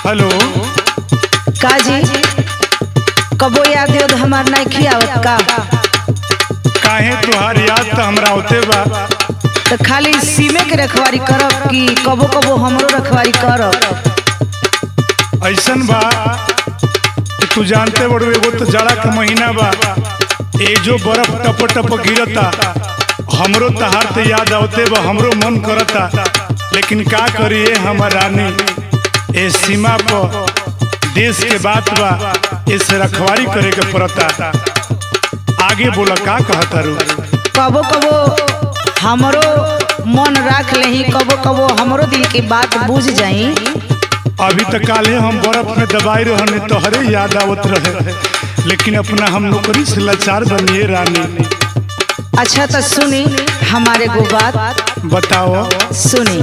Hello का जी कबो याद याद हमार नहीं आवत का काहे तुहार याद तो हमरा होते बा तो खाली सीमे के रखवारी करब कि कबो कबो हमरो रखवारी करब ऐसन बा कि तू जानते बड़ो एगो तो जाड़ा का महीना बा ए जो बर्फ टप टप गिरता हमरो तहार तो याद आवते बा हमरो मन करता लेकिन का करिए हमर रानी ए सीमा पर देश के बात बा इसे रखवारी करे के पड़ता आगे बोला का कहता रू कबो कबो हमरो मन राख लेही कबो कबो हमरो दिल की बात बुझ जाई अभी तक काले हम बर्फ में दबाई रहने तोहरे याद आवत रहे लेकिन अपना हम नौकरी से लाचार बनिए रानी अच्छा तो सुनी हमारे गो बात बताओ सुनी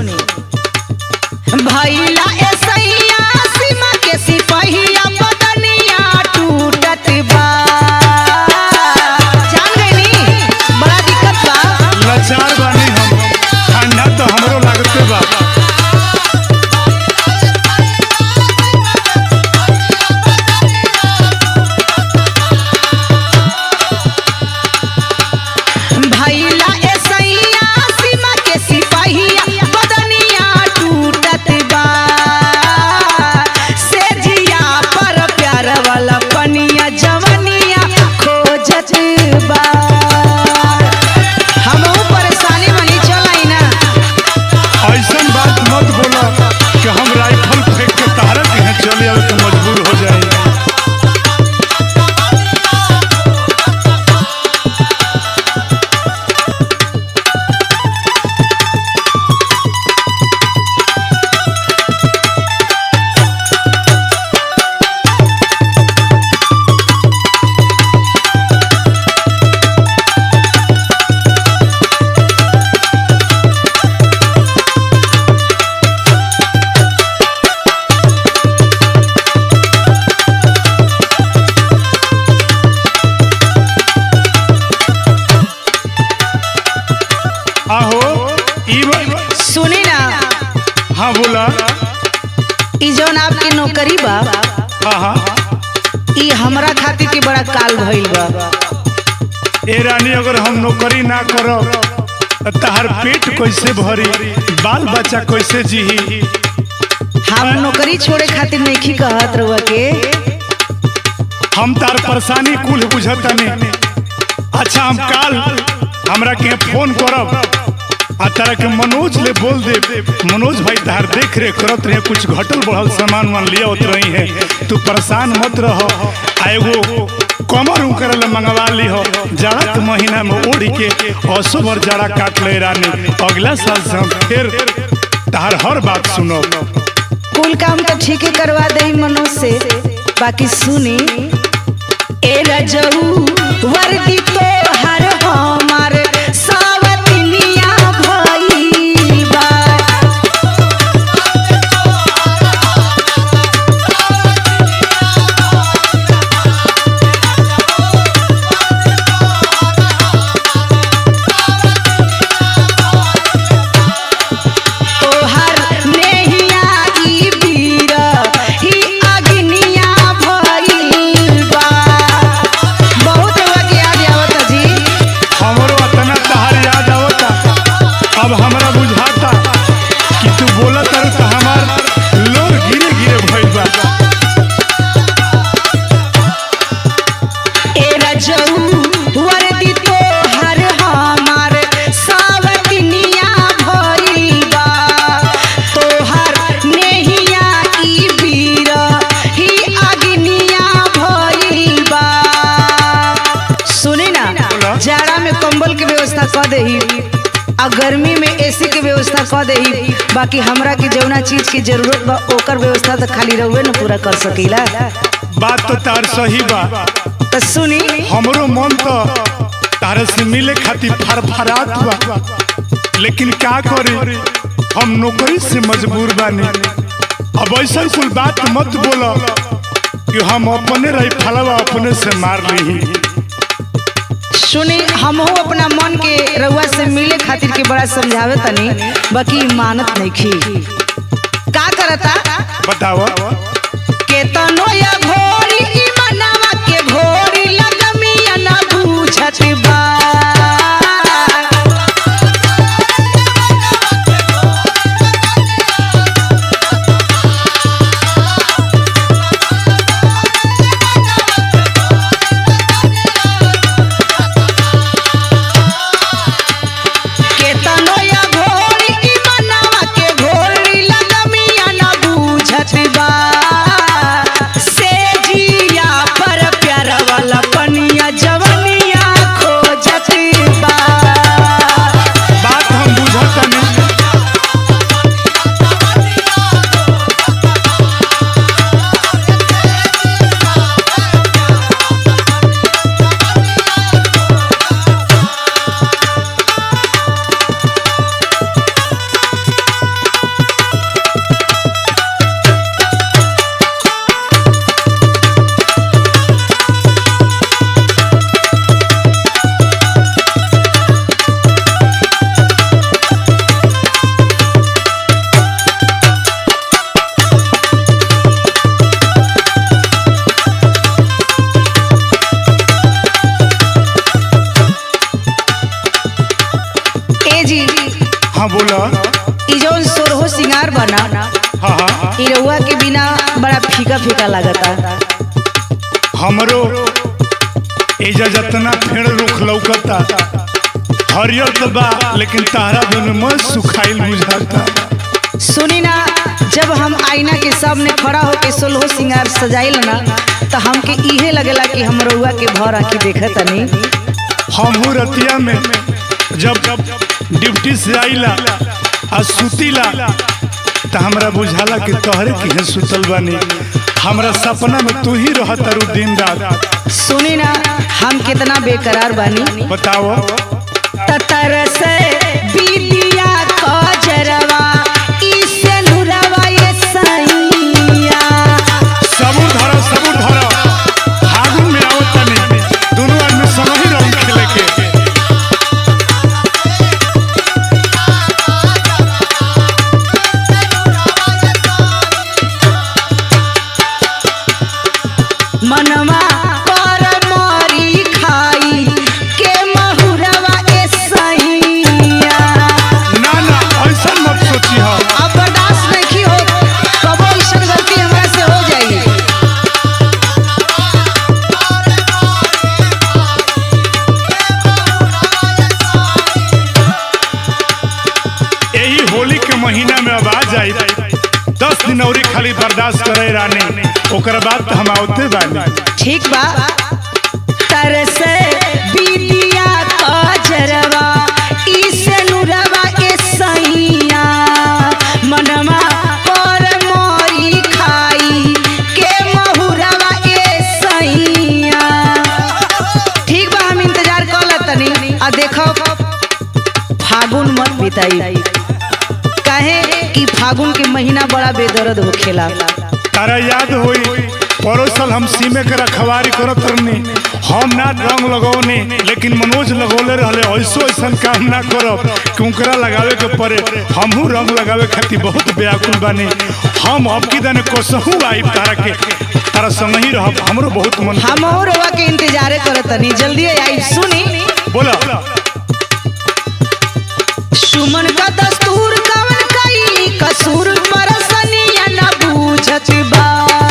भैला ऐसैया सीमा के सिपहिया बदनिया टूटत बा जान गइनी बड़ा दिक्कत बा लाचार बानी हम ठंडा तो हमरो लागते बा भैला ऐसैया सीमा के सिपहिया बदनिया टूटत बा से जिया पर प्यार वाला पनिया जवनिया खोजत बा हमहू परेशानी बनी चलाई ना ऐसन बात मत बोला कि हम राइफल फेंक के तारा के यहाँ चले आवे तो मजबूर हो जाए आहो ई बा- सुनी ना हाँ बोला ई जौन आपकी नौकरी बा हाँ हाँ ई हमरा खातिर के बड़ा काल भइल बा ए रानी अगर हम नौकरी ना करब त तहार पेट कैसे भरी बाल बच्चा कैसे जीही हम नौकरी छोड़े खातिर नहीं कहत रहुआ के हम तार परेशानी कुल बुझतनी अच्छा हम काल हमरा के फोन करब आ तारा के मनोज ले बोल दे मनोज भाई तार देख रेख करत रहे कुछ घटल बढ़ल सामान वान लिया होत रही है तू परेशान मत रहो आ एगो कमर उकर ले मंगवा ली हो जाड़ा के महीना में ओढ़ के असो भर जाड़ा काट ले रानी अगला साल से हम फिर तार हर बात सुनो कुल काम तो ठीक ही करवा दे मनोज से बाकी सुनी ए रजऊ वर्दी तो हर हमार सावतनिया भइल बा तोहर नेहिया ई वीर ही अग्निया भइल बा बहुत हुआ के याद आवत जी हमरो अतना तहार याद आवता अब हमरा बुझाता कि तू बोलत रह त हमार लोर गिरे गिरे भइल बा ए रजऊ वर्दी तोहर हमार सावतनिया भइल बा तोहर नेहिया ई वीर ही अग्निया भइल बा सुनी ना बोला। जाड़ा में कंबल के व्यवस्था कर देही आ गर्मी में एसी के व्यवस्था कर देही बाकी हमरा के जौना चीज की जरूरत बा ओकर व्यवस्था तो खाली रहुए न पूरा कर सकीला बात तो तार सही बा तो सुनी हमरो मन तो तारे से मिले खातिर फरफरात बा लेकिन का करी हम नौकरी से मजबूर बानी अब ऐसा कुल बात मत बोलो कि हम अपने रही फलवा अपने से मार ली सुनी हमहू अपना मन के रउआ से मिले खातिर के बड़ा समझावे तनी बाकी मानत नहीं खी का करता बतावा हाँ बोला ई जौन सोरहो सिंगार बना हाँ हाँ ई रउआ के बिना बड़ा फीका फीका लागता हमरो एजा जतना फेड़ रुख लौकता हरियर तो बा लेकिन तारा दोनों में सुखाइल बुझाता सुनी ना जब हम आईना के सामने खड़ा होके सोलहो सिंगार सजाइल ना तो हमके इहे लगेला कि हम रउआ के भर आखी देखत तनी हमहू रतिया में जब ड्यूटी से आइला आ सुतीला त हमरा बुझाला कि तोहरे किहे सुतल बानी हमरा सपना में तू ही रहत तारू दिन रात सुनी ना हम कितना बेकरार बानी बताओ ततर से बीतिया कजरवा इसे नुरवा ये सैया सबूर धरो सबूर धरो फागुन में आवत तनी दोनों आदमी संग ही रंग खेले के मनवा कर मरी खाई के महुरवा ए सैया ना ना ऐसा मत सोची हो अब बर्दाश्त नहीं हो कबो ऐसन गलती हमरा से हो जाई यही होली के महीना में अब आ जाई दस दिन और खाली बर्दाश्त करे रानी ओकर बाद तो हम आवते बानी ठीक बा तरसे बीतिया कजरवा इसे नुरवा ए सैया मनवा पर मोरी खाई के महुरवा ए सैया ठीक बा हम इंतजार कर तनी आ देखो फागुन मत बिताई काहे कि फागुन के महीना बड़ा बेदर्द होखेला तारा याद होई पड़ोसल हम सीमे के रखवारी करत रहनी हम ना रंग लगौनी लेकिन मनोज लगौले रहले ऐसो ऐसन काम ना करब कि उनकरा लगावे के पड़े हमहू रंग लगावे खातिर बहुत व्याकुल बानी हम अब की दने कोसहू आइब तारा के तारा संग ही रहब हमरो बहुत मन हम रवा के इंतजारे करत तनी जल्दी आई सुनी बोला सुमन का दस्तूर कवन कई कसूर परसनिया न बूझत बा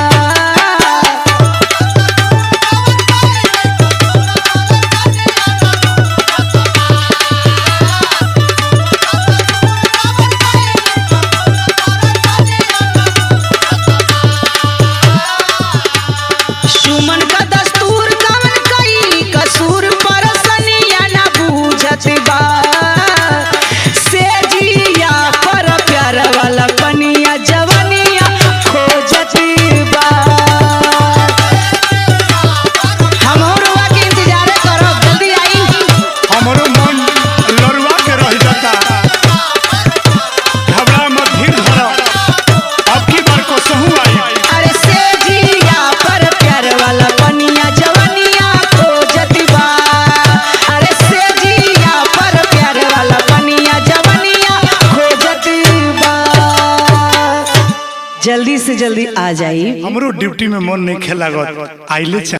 सुमन का दस्तूर कवन कई कसूर परसनिया न बूझत बा से जिया पर प्यार वाला पनिया जवनिया खोजत बा हम रवा के इंतजार करब जल्दी आई हमरो मन लड़वा के रह जाता घबरा मत धीर धर अब की बार कोसहू आई अरे से जिया पर प्यार वाला पनिया जवनिया खोजत बा अरे से जिया पर प्यार वाला पनिया जवनिया खोजत बा जल्दी से जल्दी आ जाई हमरो ड्यूटी में मन नहीं खेला आइले